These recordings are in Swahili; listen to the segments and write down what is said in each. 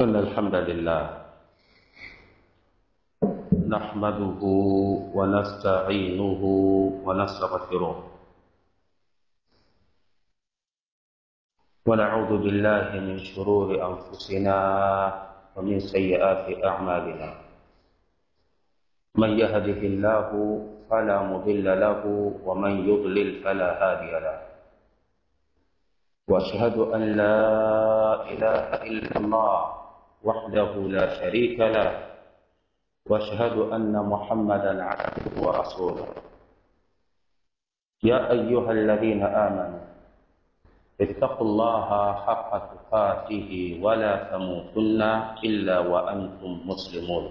إن الحمد لله نحمده ونستعينه ونستغفره ونعوذ بالله من شرور أنفسنا ومن سيئات أعمالنا من يهده الله فلا مضل له ومن يضلل فلا هادي له واشهد ان لا اله الا الله وحده لا شريك له واشهد ان محمدا عبده ورسوله يا ايها الذين امنوا اتقوا الله حق تقاته ولا تموتن الا وانتم مسلمون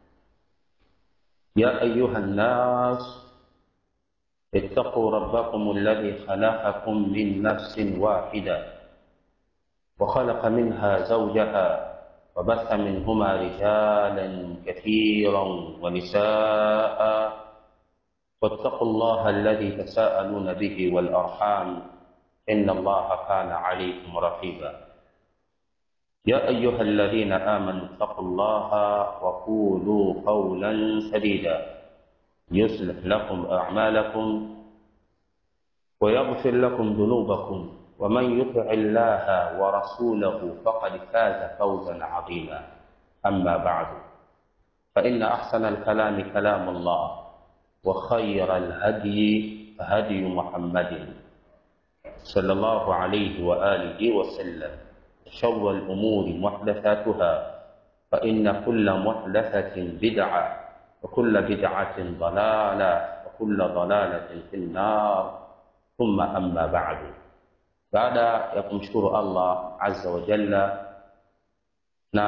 يا ايها الناس اتقوا ربكم الذي خلقكم من نفس واحده وخلق منها زوجها وبث منهما رجالا كثيرا ونساء واتقوا الله الذي تساءلون به والارحام ان الله كان عليكم رقيبا يا ايها الذين امنوا اتقوا الله وقولوا قولا سديدا يصلح لكم أعمالكم ويغفر لكم ذنوبكم ومن يطع الله ورسوله فقد فاز فوزا عظيما أما بعد فإن أحسن الكلام كلام الله وخير الهدي هدي محمد صلى الله عليه وآله وسلم شر الأمور محدثاتها فإن كل محدثة بدعة وكل بدعة ضلالة وكل ضلالة في النار ثم أما بعد بعد يقمشكر الله عز وجل na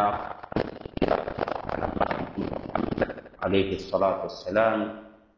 alaihi salatu wassalam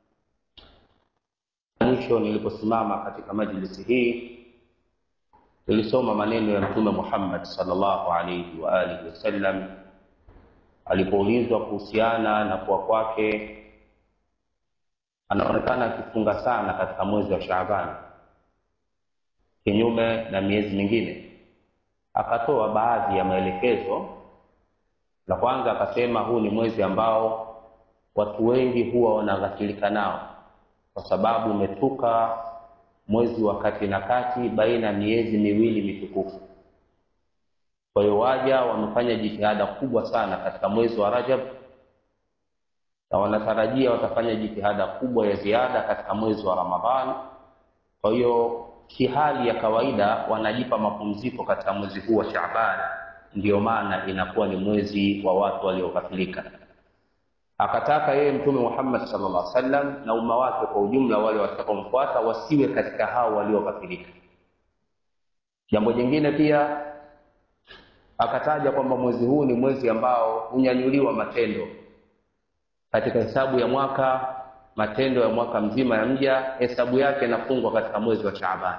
mwisho niliposimama katika majlisi hii nilisoma maneno ya mtume muhammad salllahu alaihi wa alihi wasallam alipoulizwa kuhusiana na kuwa kwake anaonekana akifunga sana katika mwezi wa shaabani kinyume na miezi mingine akatoa baadhi ya maelekezo la kwanza akasema huu ni mwezi ambao watu wengi huwa wanaghafilika nao kwa sababu umetuka mwezi wa kati na kati baina ya miezi miwili mitukufu kwa hiyo waja wamefanya jitihada kubwa sana katika mwezi wa rajab na wanatarajia watafanya jitihada kubwa ya ziada katika mwezi wa ramadhan kwa hiyo kihali ya kawaida wanajipa mapumziko katika mwezi huu wa shaban ndiyo maana inakuwa ni mwezi wa watu walioghafilika akataka yeye mtume muhammad sallallahu alaihi wasallam na umma wake kwa ujumla wale watakaomfuata wasiwe katika hao walioghafilika jambo jingine pia akataja kwamba mwezi huu ni mwezi ambao hunyanyuliwa matendo katika hesabu ya mwaka matendo ya mwaka mzima ya mja hesabu yake inafungwa katika mwezi wa shaaban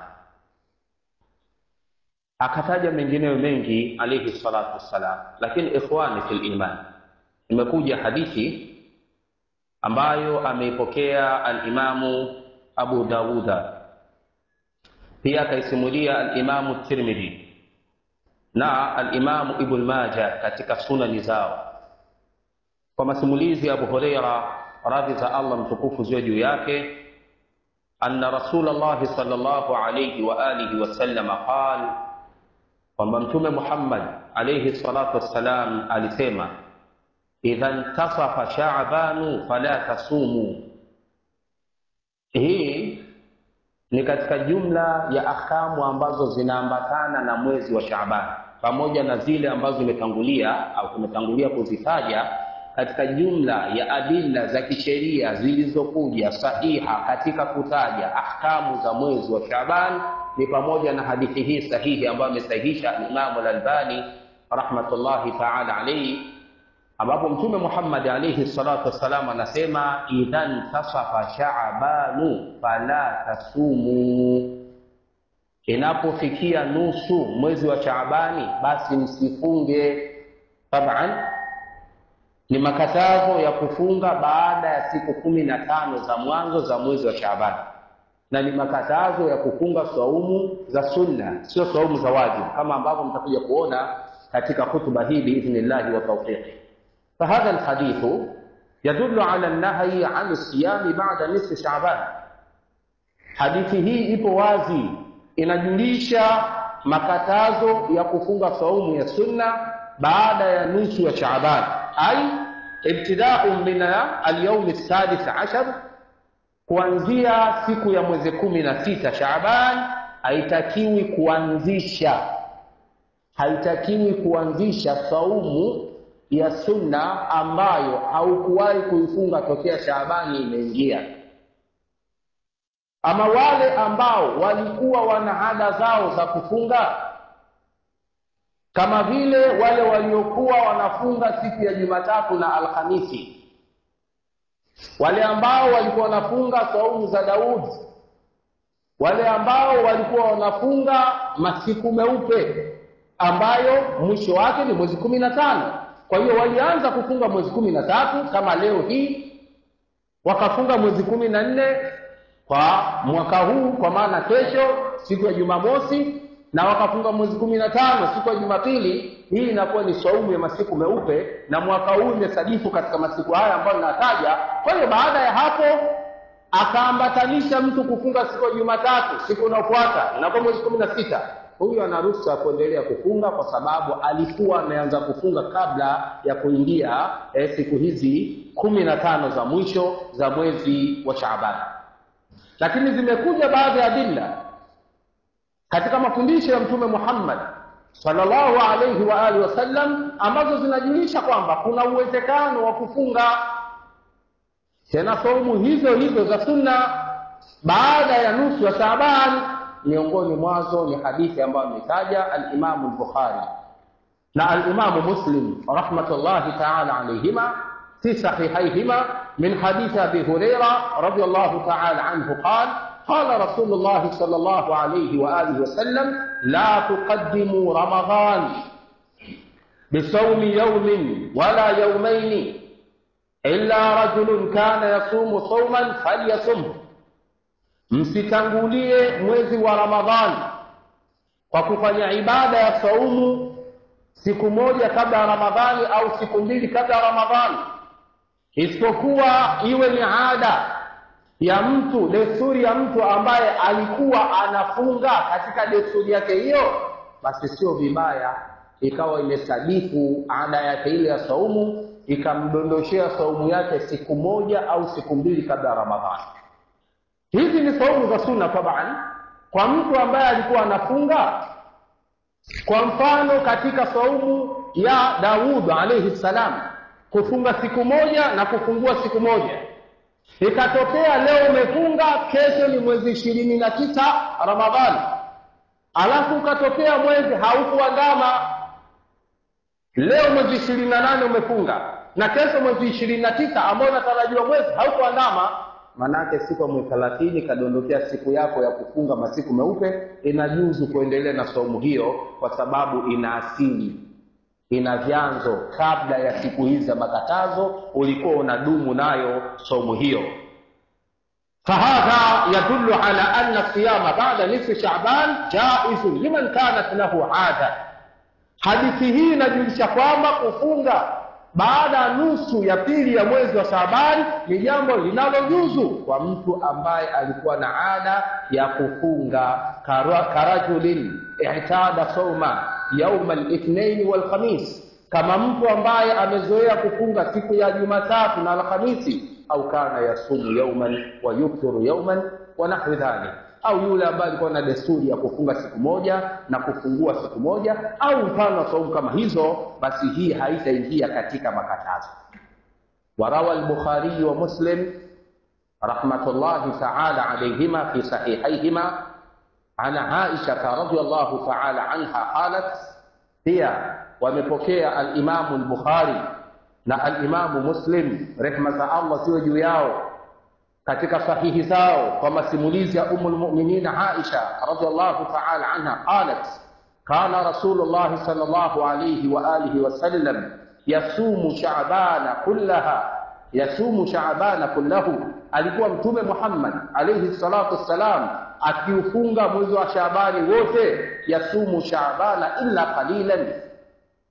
akataja mengineyo mengi alaihi salatu wassalam lakini ikhwani fi liman imekuja hadithi ambayo ameipokea alimamu abu dauda pia akaisimulia alimamu tirmidhi na alimamu ibn maja katika sunani zao kwa masimulizi ya abu hureira radhi za allah mtukufu ziwe juu yake anna rasul llahi sal llahu alaihi waalihi wasalama qal kwamba mtume muhammad alaihi salatu wassalam alisema idha ntasafa shabanu fala tasumu hii ni katika jumla ya ahkamu ambazo zinaambatana na mwezi wa Shaaban pamoja na zile ambazo zimetangulia au tumetangulia kuzitaja katika jumla ya adila za kisheria zilizokuja sahiha katika kutaja ahkamu za mwezi wa Shaaban ni pamoja na hadithi hii sahihi ambayo amesahihisha Imamu Al-Albani rahmatullahi ta'ala alayhi ambapo Mtume Muhammad alayhi salatu wassalam anasema idhan tasafa shaabanu fala tasumu, inapofikia nusu mwezi wa Shaabani basi msifunge. Taban ni makatazo ya kufunga baada ya siku kumi na tano za mwanzo za mwezi wa Shaabani, na ni makatazo ya kufunga saumu za sunna, sio saumu za wajibu, kama ambavyo mtakuja kuona katika hutuba hii biidhnillahi wa tawfiqi fahadha alhadithu yadullu ala nahyi an siyami ba'da nisfi sha'ban hadithi hii ipo wazi inajulisha makatazo ya kufunga saumu ya sunna baada ya nusu ya sha'ban ai ibtida'u min al-yawm as-sadis ashar kuanzia siku ya mwezi kumi na sita Shaaban haitakiwi kuanzisha haitakiwi kuanzisha saumu ya sunna ambayo haukuwahi kuifunga tokea Shaabani imeingia. Ama wale ambao walikuwa wana ada zao za kufunga, kama vile wale waliokuwa wanafunga siku ya Jumatatu na Alhamisi wale ambao walikuwa wanafunga saumu za Daudi, wale ambao walikuwa wanafunga masiku meupe ambayo mwisho wake ni mwezi kumi na tano. Kwa hiyo walianza kufunga mwezi kumi na tatu kama leo hii, wakafunga mwezi kumi na nne kwa mwaka huu, kwa maana kesho siku ya Jumamosi, na wakafunga mwezi kumi na tano siku ya Jumapili. Hii inakuwa ni saumu ya masiku meupe, na mwaka huu imesadifu katika masiku haya ambayo ninataja. Kwa hiyo baada ya hapo akaambatanisha mtu kufunga siku ya Jumatatu, siku inayofuata inakuwa mwezi kumi na sita. Huyu ana ruhusa ya kuendelea kufunga kwa sababu alikuwa ameanza kufunga kabla ya kuingia eh, siku hizi kumi na tano za mwisho za mwezi wa Shaaban. Lakini zimekuja baadhi ya adilla katika mafundisho ya Mtume Muhammad sallallahu alayhi wa alihi wasallam ambazo zinajulisha kwamba kuna uwezekano wa kufunga tena saumu hizo hizo za sunna baada ya nusu ya Shaaban. Miongoni mwazo ni hadithi ambayo ametaja al-Imamu al-Bukhari na al-Imamu Muslim rahmatullahi ta'ala alayhima fi sahihayhima min hadithi Abi Huraira radiyallahu ta'ala anhu qala قال رسول الله صلى الله عليه وآله وسلم لا تقدموا رمضان بصوم يوم ولا يومين إلا رجل كان يصوم صوما فليصمه msitangulie mwezi wa ramadhani kwa kufanya ibada ya saumu siku moja kabla ya ramadhani au siku mbili kabla ya ramadhani isipokuwa iwe ni ada ya mtu desturi ya mtu ambaye alikuwa anafunga katika desturi yake hiyo basi sio vibaya ikawa imesadifu ada yake ile ya saumu ikamdondoshea saumu yake siku moja au siku mbili kabla ya ramadhani hizi ni saumu za sunna taban kwa mtu ambaye alikuwa anafunga kwa mfano katika saumu ya daud alaihi salam kufunga siku moja na kufungua siku moja ikatokea leo umefunga kesho ni mwezi ishirini na tisa ramadhani alafu ukatokea mwezi haukuandama leo mwezi ishirini na nane umefunga na kesho mwezi ishirini na tisa ambao unatarajiwa mwezi haukuandama manake siku ya mwezi thelathini ikadondokea siku yako ya kufunga masiku meupe inajuzu kuendelea na saumu hiyo kwa sababu ina asili ina vyanzo kabla ya siku hizi za makatazo ulikuwa unadumu nayo saumu hiyo fahadha yadullu ala anna siyama bada nisfi shaban jaizun liman kanat lahu ada hadithi hii inajulisha kwamba kufunga baada ya nusu ya pili ya mwezi wa Shaabani ni jambo linalojuzu kwa mtu ambaye alikuwa na ada ya kufunga karajulin ihtada sauma yauma lithnaini walkhamis, kama mtu ambaye amezoea kufunga siku ya Jumatatu na Alhamisi, au kana yasumu yauman wa yuftiru yauman wa nahwi dhalik au yule ambaye alikuwa na desturi ya kufunga siku moja na kufungua siku moja au mfano wa saumu kama hizo, basi hii haitaingia katika makatazo. Warawa al-Bukhari wa Muslim rahmatullahi ta'ala alayhima fi sahihayhima an Aisha radhiyallahu ta'ala anha qalat, pia wamepokea al-Imamu al-Bukhari na al-Imamu Muslim rehma za Allah ziwe juu yao katika sahihi zao kwa masimulizi ya umu lmuminin Aisha radhiallahu taala anha qalat kana Rasulullah sallallahu alayhi wa alihi wasallam yasumu shaabana kullaha yasumu shaabana kullahu, alikuwa Mtume Muhammad alayhi salatu wassalam akiufunga mwezi wa Shaabani wote, yasumu shaabana illa qalilan,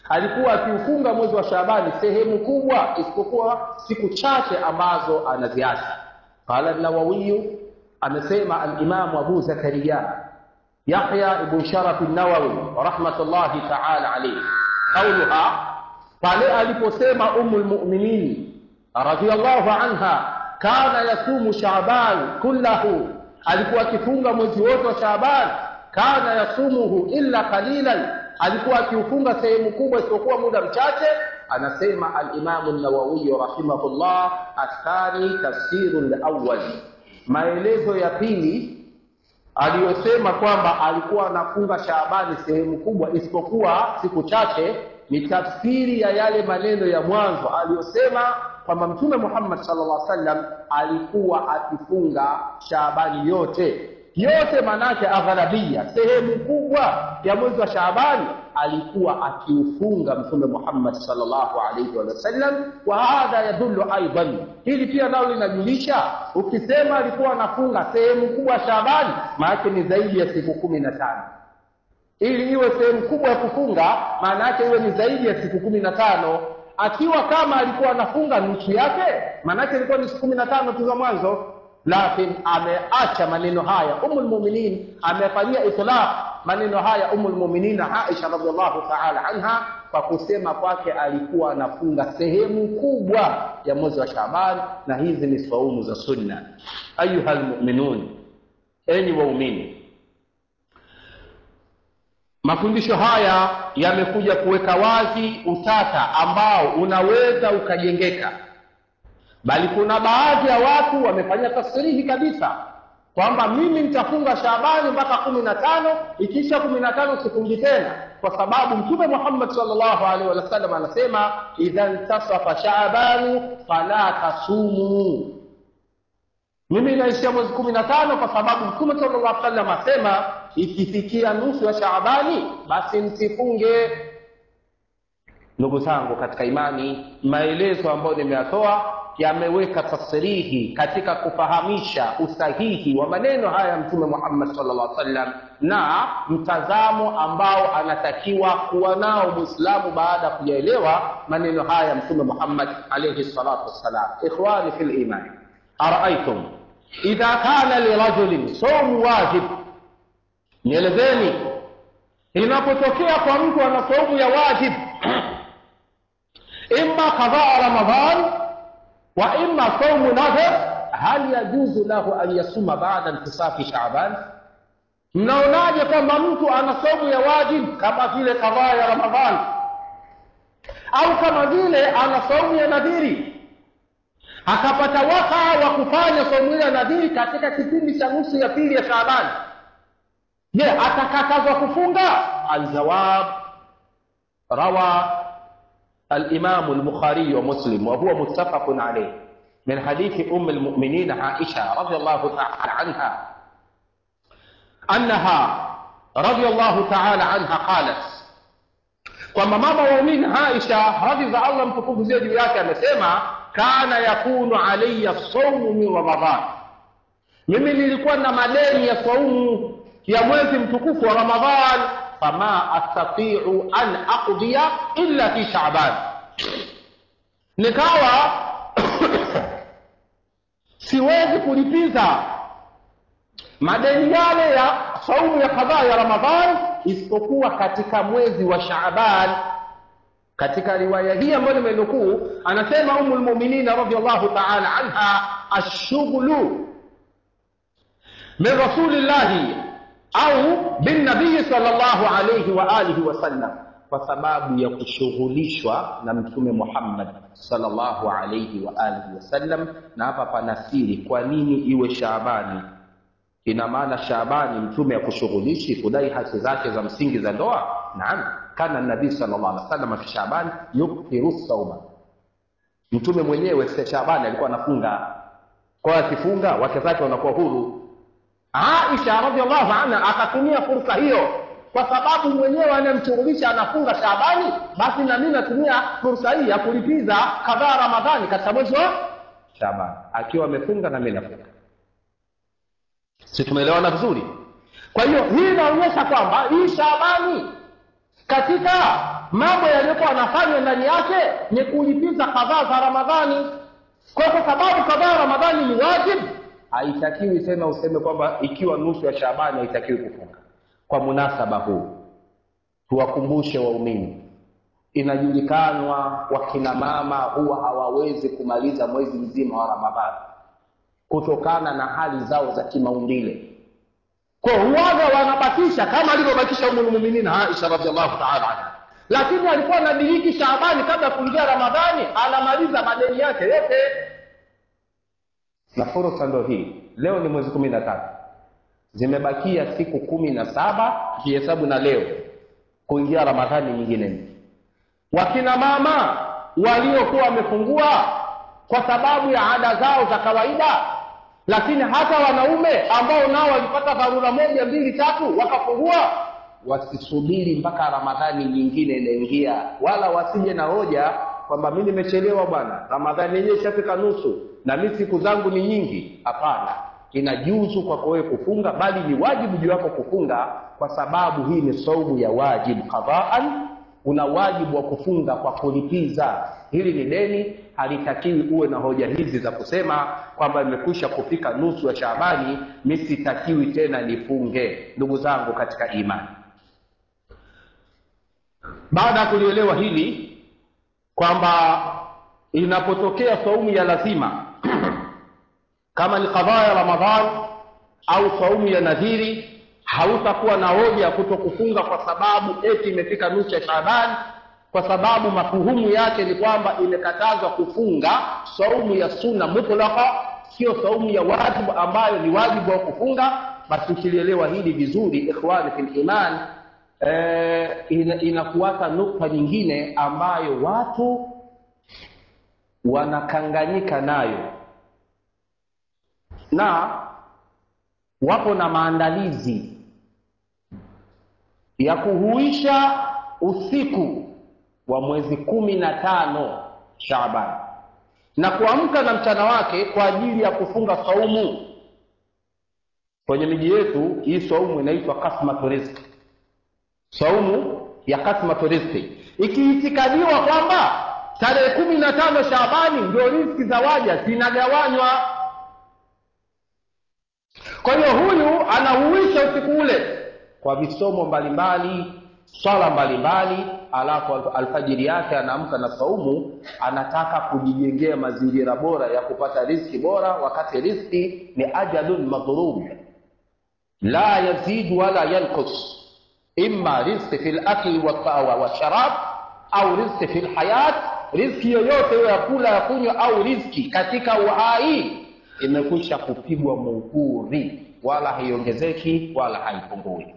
alikuwa akiufunga mwezi wa Shaabani sehemu kubwa, isipokuwa siku chache ambazo anaziacha. Qala Nawawiyu, amesema Alimamu Abu Zakariya Yahya ibn Sharaf an-Nawawi rahmatullahi ta'ala alayhi, qauluha, pale aliposema Ummul Mu'minin radhiyallahu anha, kana yasumu Shaaban kullahu, alikuwa akifunga mwezi wote wa Shaaban. Kana yasumuhu illa qalilan, alikuwa akiufunga sehemu kubwa isipokuwa muda mchache. Anasema al-Imamu an-Nawawi rahimahullah, athani tafsiru al-awwal, maelezo ya pili aliyosema kwamba alikuwa anafunga Shaabani sehemu kubwa isipokuwa siku chache, ni tafsiri ya yale maneno ya mwanzo aliyosema kwamba Mtume Muhammad sallallahu alaihi wasallam alikuwa akifunga Shaabani yote yote, manake aghlabia, sehemu kubwa ya mwezi wa Shaabani alikuwa akiufunga Mtume Muhammad sallallahu alaihi wasallam. Wa hadha yadullu aidan, hili pia nalo linajulisha, ukisema alikuwa anafunga sehemu kubwa Shaabani, maanake ni zaidi ya siku kumi na tano. Ili iwe sehemu kubwa ya kufunga, maana yake iwe ni zaidi ya siku kumi na tano. Akiwa kama alikuwa anafunga nusu yake, maana yake ilikuwa ni siku kumi na tano tu za mwanzo lakini ameacha maneno haya Ummul Mu'minin amefanyia itlaq maneno haya Ummul Mu'minin Aisha radhiallahu ta'ala anha kwa kusema kwake alikuwa anafunga sehemu kubwa ya mwezi wa Shaaban, na hizi ni saumu za sunna. Ayuha almu'minun, enyi waumini, mafundisho haya yamekuja kuweka wazi utata ambao unaweza ukajengeka bali kuna baadhi ya watu wamefanya tasrihi kabisa kwamba mimi nitafunga Shaabani mpaka kumi na tano ikiisha kumi na tano sifungi tena, kwa sababu Mtume Muhammad sallallahu alaihi wasallam anasema idha ntasafa shaabanu fala tasumu. Mimi naishia mwezi kumi na tano kwa sababu Mtume sallallahu alaihi wasallam asema ikifikia nusu ya Shaabani basi msifunge. Ndugu zangu katika imani, maelezo ambayo nimeyatoa yameweka tasrihi katika kufahamisha usahihi wa maneno haya ya Mtume Muhammad sallallahu alaihi wasallam na mtazamo ambao anatakiwa kuwa nao Muislamu baada ya kuyaelewa maneno haya ya Mtume Muhammad alaihi salatu wassalam. Ikhwani fil iman, araaitum idha kana lirajulin saumu wajib, nielezeni inapotokea kwa mtu ana saumu ya wajib imma qadhaa Ramadhan wa imma saumu nadhar, hal yajuzu lahu an yasuma baada intisafi Shaaban? Mnaonaje kwamba mtu ana saumu ya wajib kama vile kadhaa ya Ramadhan au kama vile ana saumu ya nadhiri, akapata wasaa wa kufanya saumu ya nadhiri katika kipindi cha nusu ya pili ya Shaaban? Je, atakatazwa kufunga? Aljawab, rawa الإمام البخاري ومسلم وهو متفق عليه من حديث أم المؤمنين عائشة رضي الله تعالى عنها أنها رضي الله تعالى عنها قالت kwamba mama waumini Aisha radhi za Allah mtukufu ziwe juu yake amesema, kana yakunu alayya saumu min Ramadhan, mimi nilikuwa na madeni ya saumu ya mwezi mtukufu wa Ramadhan fama astatiu an aqdiya illa fi Shaaban, nikawa siwezi kulipiza madeni yale ya saumu ya kadhaa ya Ramadhan isipokuwa katika mwezi wa Shaaban. Katika riwaya hii ambayo nimenukuu, anasema Ummul Mu'minin radhiyallahu ta'ala anha, ashughlu min rasulillahi au bin nabii sallallahu alayhi wa alihi wasallam, kwa sababu ya kushughulishwa na Mtume Muhammad sallallahu alayhi wa alihi wasallam. Na hapa pana siri, kwa nini iwe Shaabani? Ina maana Shaabani mtume akushughulishi kudai haki zake za msingi za ndoa? Naam, kana nabii sallallahu alaihi wasallam fi Shaaban yukthiru sauma, mtume mwenyewe se Shaabani alikuwa anafunga, kwa akifunga wake zake wanakuwa huru. Aisha radhiallahu anha akatumia fursa hiyo, kwa sababu mwenyewe anayemshughulisha anafunga Shaabani, basi na mimi natumia fursa hii ya kulipiza kadhaa Ramadhani katika mwezi wa Shaabani, akiwa amefunga na mimi nafunga. Si tumeelewana vizuri? Kwa hiyo hii inaonyesha kwamba hii Shaabani katika mambo yaliyokuwa anafanywa ndani yake ni kulipiza kadhaa za ramadhani kwa kwa sababu kadhaa ya ramadhani ni wajibu haitakiwi tena useme kwamba ikiwa nusu ya shabani haitakiwi kufunga kwa munasaba huu tuwakumbushe waumini inajulikanwa wakina mama huwa hawawezi kumaliza mwezi mzima wa ramadhani kutokana na hali zao za kimaumbile kwa huwaga wanabakisha kama alivyobakisha umulmuminina aisha radiallahu taala anha lakini alikuwa anadiriki shaabani kabla ya kuingia ramadhani anamaliza madeni yake yote na fursa ndo hii leo ni mwezi kumi na tatu zimebakia siku kumi na saba kihesabu na leo kuingia ramadhani nyingine mpya wakina mama waliokuwa wamefungua kwa sababu ya ada zao za kawaida lakini hata wanaume ambao nao walipata dharura moja mbili tatu wakafungua wasisubiri mpaka ramadhani nyingine inaingia wala wasije na hoja kwamba mi nimechelewa bwana ramadhani yenyewe ishafika nusu na mi siku zangu ni nyingi hapana inajuzu kwako wewe kufunga bali ni wajibu juu yako kufunga kwa sababu hii ni saumu ya wajibu qadaan una wajibu wa kufunga kwa kulipiza hili ni deni halitakiwi uwe na hoja hizi za kusema kwamba imekwisha kufika nusu ya shaabani mi sitakiwi tena nifunge ndugu zangu katika imani baada ya kulielewa hili kwamba inapotokea saumu ya lazima kama ni kadhaa ya ramadhan au saumu ya nadhiri hautakuwa na hoja ya kuto kufunga kwa sababu eti imefika nusu ya shaabani kwa sababu mafuhumu yake ni kwamba imekatazwa kufunga saumu ya sunna mutlaka sio saumu ya wajibu ambayo ni wajibu wa kufunga basi ukilielewa hili vizuri ikhwani fil iman eh, ina, inafuata nukta nyingine ambayo watu wanakanganyika nayo na wapo na maandalizi ya kuhuisha usiku wa mwezi kumi na tano Shaaban na kuamka na mchana wake kwa ajili ya kufunga saumu. Kwenye miji yetu hii saumu inaitwa kasmatu rizki, saumu ya kasmatu rizki, ikiitikadiwa kwamba tarehe kumi na tano Shaabani ndio riziki za waja zinagawanywa. Kwa hiyo huyu anahuisha usiku ule kwa visomo mbalimbali swala mbalimbali alafu alfajiri yake anaamka na saumu anataka kujijengea mazingira bora ya kupata riski bora wakati riski ni ajalun madhrub la yazid wala yanqus imma rizqi fi lakli washarab au rizqi fi lhayat rizki yoyote ya kula ya kunywa au rizki katika uhai imekwisha kupigwa muhuri wala haiongezeki wala haipungui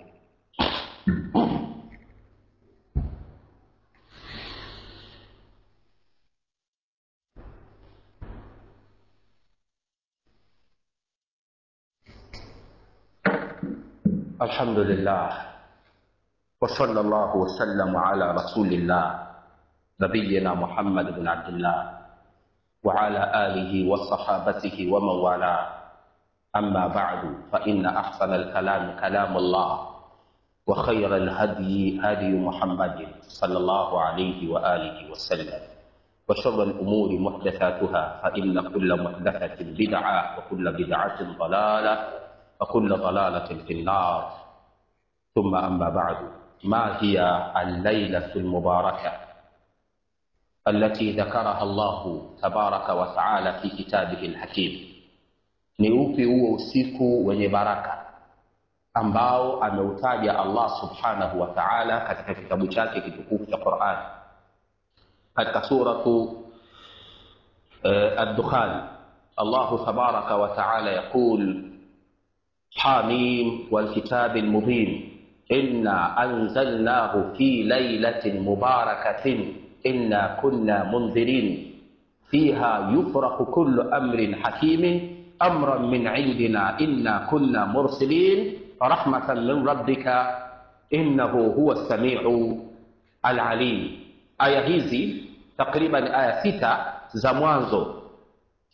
الحمد لله وصلى الله وسلم على رسول الله نبينا محمد بن عبد الله وعلى آله وصحابته ومن والاه أما بعد فإن أحسن الكلام كلام الله وخير الهدي هدي محمد صلى الله عليه وآله وسلم وشر الأمور محدثاتها فإن كل محدثة بدعة وكل بدعة ضلالة وكل ضلالة في النار ثم أما بعد ما هي الليلة المباركة التي ذكرها الله تبارك وتعالى في كتابه الحكيم ni upi huo usiku wenye baraka ambao ameutaja Allah subhanahu wa ta'ala katika kitabu chake kitukufu cha Qur'an katika suratu uh, ad-dukhan Allah tabaraka wa ta'ala yaqul حاميم والكتاب المبين إنا أنزلناه في ليلة مباركة إنا كنا منذرين فيها يفرق كل أمر حكيم أمرا من عندنا إنا كنا مرسلين رحمة من ربك إنه هو السميع العليم آية hizi takriban aya sita za mwanzo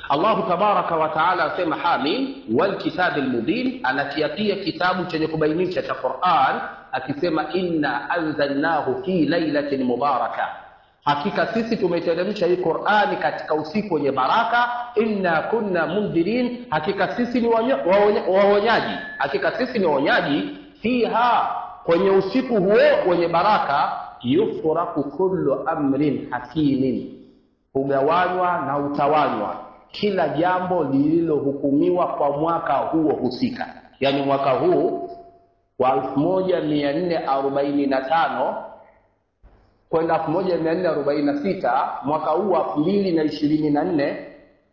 allahu tabaraka wataala asema hamim walkitabi lmubin anakiapia kitabu chenye kubainisha cha quran akisema inna anzalnahu fi lailatin mubaraka hakika sisi tumeteremsha hii qurani katika usiku wenye baraka inna kunna mundhirin hakika sisi ni waonyaji waonya, hakika sisi ni waonyaji fiha kwenye usiku huo wenye baraka yufraku kullu amrin hakimin hugawanywa na utawanywa kila jambo lililohukumiwa kwa mwaka huo husika yaani mwaka huu wa elfu moja mia nne arobaini na tano kwenda elfu moja mia nne arobaini na sita mwaka huu wa elfu mbili na ishirini na nne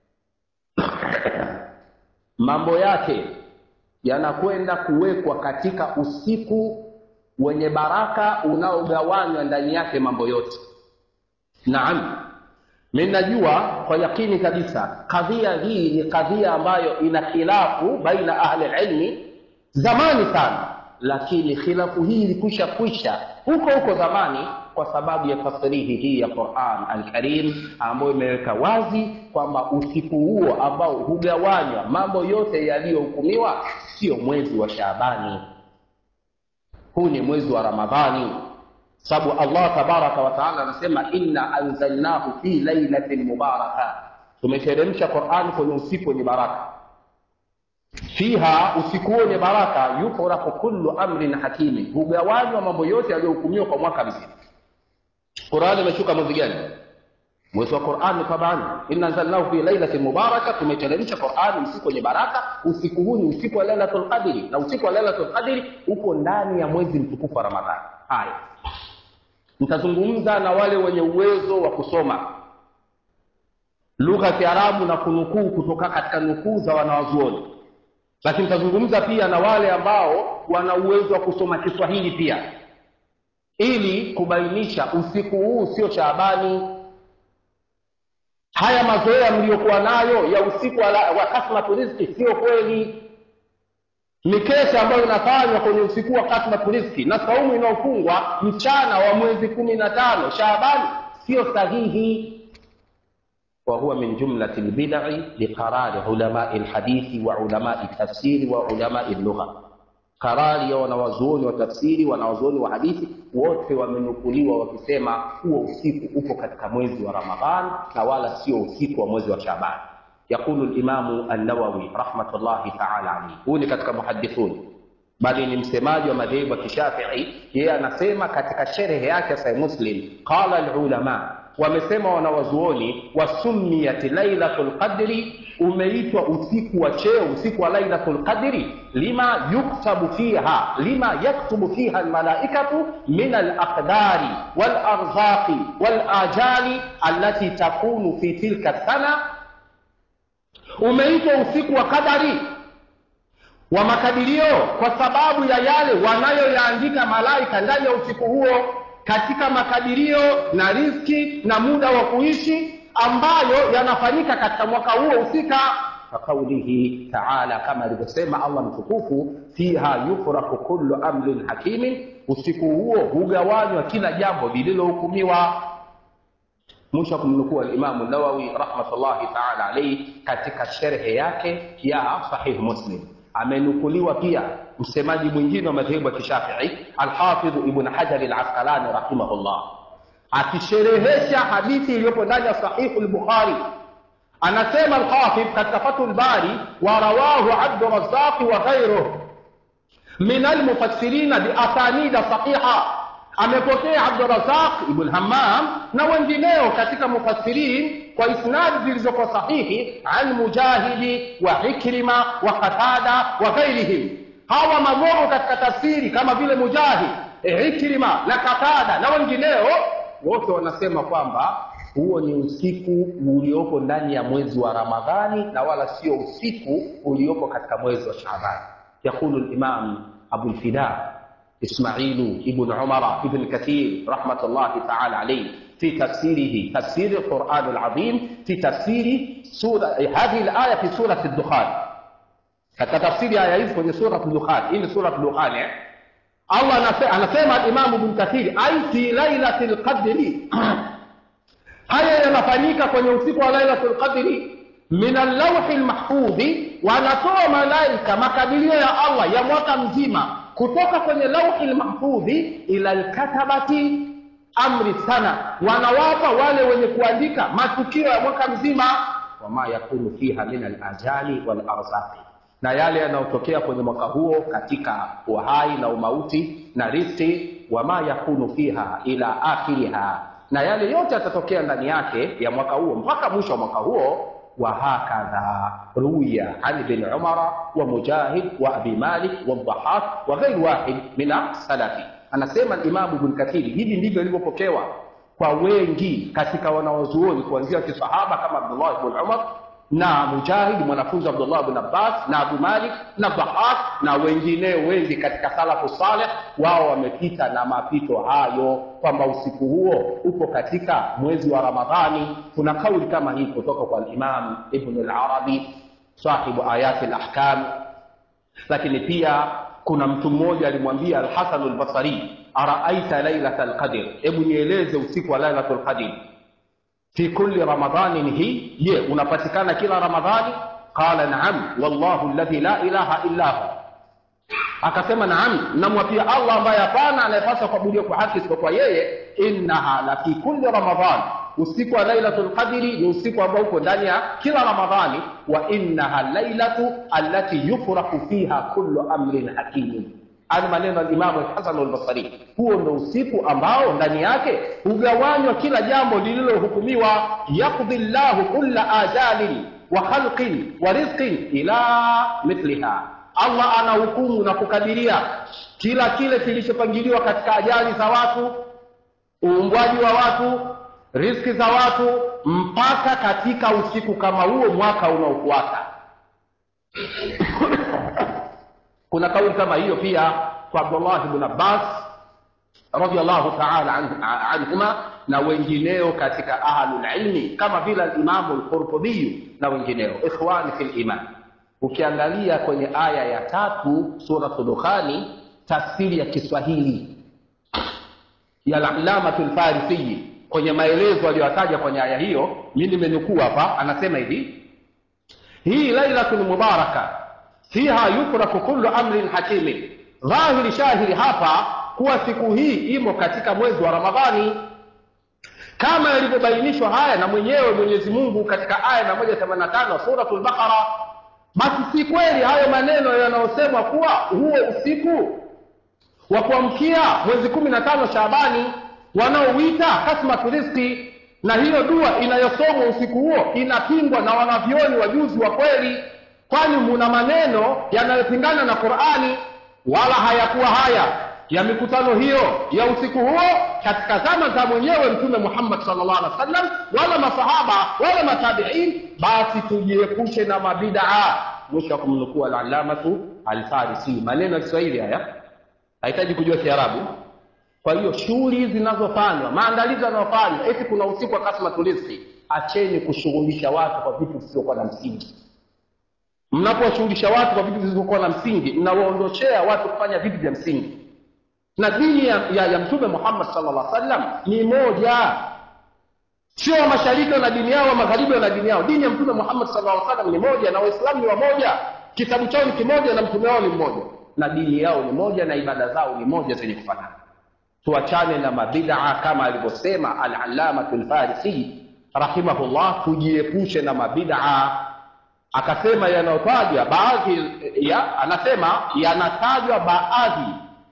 mambo yake yanakwenda kuwekwa katika usiku wenye baraka unaogawanywa ndani yake mambo yote naam mi najua kwa yakini kabisa kadhia hii ni kadhia ambayo ina khilafu baina ahli lilmi zamani sana lakini khilafu hii ilikwisha kwisha huko huko zamani kwa sababu ya tasrihi hii ya quran alkarim ambayo imeweka wazi kwamba usiku huo ambao hugawanywa mambo yote yaliyohukumiwa sio mwezi wa shaabani huu ni mwezi wa ramadhani sababu allah tabaraka wataala anasema inna anzalnahu fi lailatin mubaraka tumeteremsha qurani kwenye usiku wenye baraka fiha usiku huo wenye baraka yufraku kullu amrin hakimi hugawanywa mambo yote yaliyohukumiwa kwa mwaka mzima qurani imeshuka mwezi gani mwezi wa qurani tabani inna anzalnahu fi lailatin mubaraka tumeteremsha qurani usiku wenye baraka usiku huu ni usiku wa lailatul qadri na usiku wa lailatul qadri uko ndani ya mwezi mtukufu wa ramadhani haya nitazungumza na wale wenye uwezo wa kusoma lugha ya kiarabu na kunukuu kutoka katika nukuu za wanawazuoni lakini nitazungumza pia na wale ambao wana uwezo wa kusoma kiswahili pia ili kubainisha usiku huu sio shaabani haya mazoea mliyokuwa nayo ya usiku wa, wa kasmatu rizki sio kweli mikesha ambayo inafanywa kwenye usiku wa kasmatu rizki na saumu inayofungwa mchana wa mwezi kumi na tano shaabani sio sahihi وهو من جملة البدع لقرار علماء الحديث وعلماء التفسير وعلماء اللغة karari ya wanawazuoni wa tafsiri wanawazuoni wa hadithi wote wamenukuliwa wakisema huo usiku upo katika mwezi wa ramadhan na wala sio usiku wa mwezi wa shaban yaqulu limamu annawawi rahmatullahi taala alaihi huu ni katika muhadithuni bali ni msemaji wa madhehebu ya kishafii yeye anasema katika sherehe yake sahih muslim qala lulama wamesema wanawazuoni wasumiyat lailatu lqadri umeitwa usiku wa cheo usiku wa lailatu lqadri lima yuktabu fiha lima yaktubu fiha almalaikatu min alaqdari walarzaqi walajali allati takunu fi tilka sana umeitwa usiku wa qadari wa makadirio kwa sababu ya yale wanayoyaandika malaika ndani ya usiku huo katika makadirio na riski na muda wa kuishi ambayo yanafanyika katika mwaka huo husika kaqaulihi taala kama alivyosema allah mtukufu fiha yufraku kullu amrin hakimin usiku huo hugawanywa kila jambo lililohukumiwa mwisho kumnukuu alimamu nawawi rahmatullahi taala alaihi katika sherhe yake ya sahih muslim amenukuliwa pia msemaji mwingine wa madhehebu ya kishafii alhafidhu ibn hajari alasqalani rahimahullah akisherehesha hadithi iliyopo ndani ya sahihu lbukhari anasema alhafidh katika fathu lbari warawahu abdurazaqi wa ghairuh min almufassirina biasanida sahiha amepokea abdurazaq ibn hammam na wengineo katika mufassirin kwa isnadi zilizokuwa sahihi an mujahidi wa ikrima wa qatada wa ghairihim hawa magogo katika tafsiri kama vile mujahid ikrima na qatada na wengineo wote wanasema kwamba huo ni usiku uliopo ndani ya mwezi wa ramadhani na wala sio usiku uliopo katika mwezi wa shaban yaqulu limam abulfida ismailu ibn umara ibn kathir rahmatullahi taala alaihi في تفسيره تفسير القرآن العظيم في تفسير سورة هذه الآية في سورة الدخان katika tafsiri aya hizi kwenye surat dukhan hii ni surat dukhan eh? allah anasema alimamu bn kathiri ai fi lailati lqadri haya yanafanyika kwenye usiku wa lailatu lqadri min allauhi lmahfudhi wanatoa malaika makadirio ya allah ya mwaka mzima kutoka kwenye lauhi lmahfudhi ila lkatabati amri sana wanawapa wale wenye kuandika matukio ya mwaka mzima wama yakunu fiha min alajali walarzaqi na yale yanayotokea kwenye mwaka huo katika uhai na umauti na riski wama yakunu fiha ila akhiriha na yale yote yatatokea ndani yake ya mwaka huo mpaka mwisho wa mwaka huo وهكذا روي عن ابن عمر ومجاهد وابي مالك والضحاك وغير واحد من السلف anasema imamu ibn kathiri hivi ndivyo ilivyopokewa kwa wengi katika wanawazuoni kuanzia kisahaba kama abdullah ibn umar na mujahid mwanafunzi wa abdullah ibn abbas na abu malik na dhahak na wengineo wengi katika salafu saleh wao wamepita na mapito hayo kwamba usiku huo upo katika mwezi wa ramadhani kuna kauli kama hii kutoka kwa imam ibn al-arabi sahibu ayati al-ahkam lakini pia kuna mtu mmoja alimwambia al-hasan al-basri araaita lailata al-qadr hebu nieleze usiku wa lailatul qadr fi kulli ramadanin hii je unapatikana kila ramadhani qala naam wallahu alladhi la ilaha illa hu akasema naam namwapia allah ambaye hapana anayepaswa kuabudiwa kwa haki isipokuwa yeye innaha la fi kulli ramadan usiku wa lailatul qadri ni usiku ambao uko ndani ya kila ramadhani wa innaha lailatu allati yufraku fiha kullu amrin hakimin ani maneno ya Imamu Hasan al-Basri. Huo ndo usiku ambao ndani yake hugawanywa kila jambo lililohukumiwa, yakdhi llahu kulla ajalin wa khalqin wa rizqin ila mithliha. Allah anahukumu na kukadiria kila kile kilichopangiliwa katika ajali za watu, uumbwaji wa watu, riziki za watu, mpaka katika usiku kama huo mwaka unaofuata. kuna kauli kama hiyo pia kwa Abdullah ibn Abbas radiyallahu ta'ala anhuma na wengineo katika ahlul ilmi kama vile al-Imam al-Qurtubi na wengineo ikhwani fil iman ukiangalia kwenye aya ya tatu suratul dukhani tafsiri ya Kiswahili ya al-Allamatul Farisi kwenye maelezo aliyotaja kwenye aya hiyo mimi nimenukuu hapa anasema hivi hii lailatul mubaraka fiha yufraku kullu amrin hakimin dhahiri shahiri hapa kuwa siku hii imo katika mwezi wa ramadhani kama yalivyobainishwa haya na mwenyewe mwenyezi mungu katika aya na moja themanini na tano suratul baqara basi si kweli hayo maneno yanayosemwa kuwa huo usiku wa kuamkia mwezi kumi na tano shaabani wanaouita kasmatu rizki na hiyo dua inayosomwa usiku huo inapingwa na wanavyoni wajuzi wa kweli kwani muna maneno yanayopingana na Qur'ani wala hayakuwa haya ya mikutano hiyo ya usiku huo katika zama za mwenyewe Mtume Muhammad sallallahu alaihi wasallam wala masahaba wala matabiin, basi tujiepushe na mabidaa. Mwisho wa kumnukuu al-allamatu al-Farisi. Maneno ya Kiswahili haya, hahitaji kujua Kiarabu. Kwa hiyo shughuli zinazofanywa, maandalizi yanayofanywa, eti kuna usiku wa kasmatul rizqi, acheni kushughulisha watu kwa vitu visivyokuwa na msingi mnapowashughulisha watu kwa vitu visivyokuwa na msingi mnawaondoshea watu kufanya vitu vya msingi na dini ya, ya, ya mtume muhammad sallallahu alaihi wasallam ni moja sio wa mashariki wana dini yao wa magharibi wana dini yao dini ya mtume muhammad sallallahu alaihi wasallam ni moja na waislamu ni wamoja kitabu chao ni kimoja na mtume wao ni mmoja na dini yao ni moja na ibada zao ni moja zenye kufanana tuachane na mabidaa kama alivyosema al-allamatu al-farisi rahimahullah tujiepushe na mabidaa akasema yanayotajwa baadhi ya anasema yanatajwa baadhi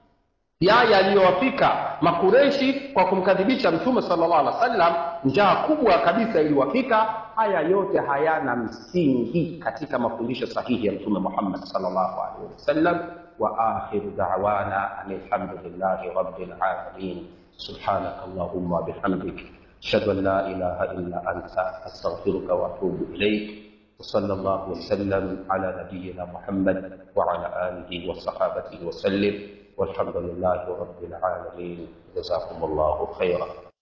ya yaliyowafika makureshi kwa kumkadhibisha mtume sallallahu alaihi wasallam njaa kubwa kabisa iliwafika haya yote hayana msingi katika mafundisho sahihi ya mtume muhammad sallallahu alaihi wasallam wa akhiru da'wana alhamdulillahi rabbil alamin subhanak allahumma wa bihamdik ashhadu an la ilaha illa anta astaghfiruka wa atubu ilaik وصلى الله وسلم على نبينا محمد وعلى آله وصحابته وسلم والحمد لله رب العالمين جزاكم الله خيرا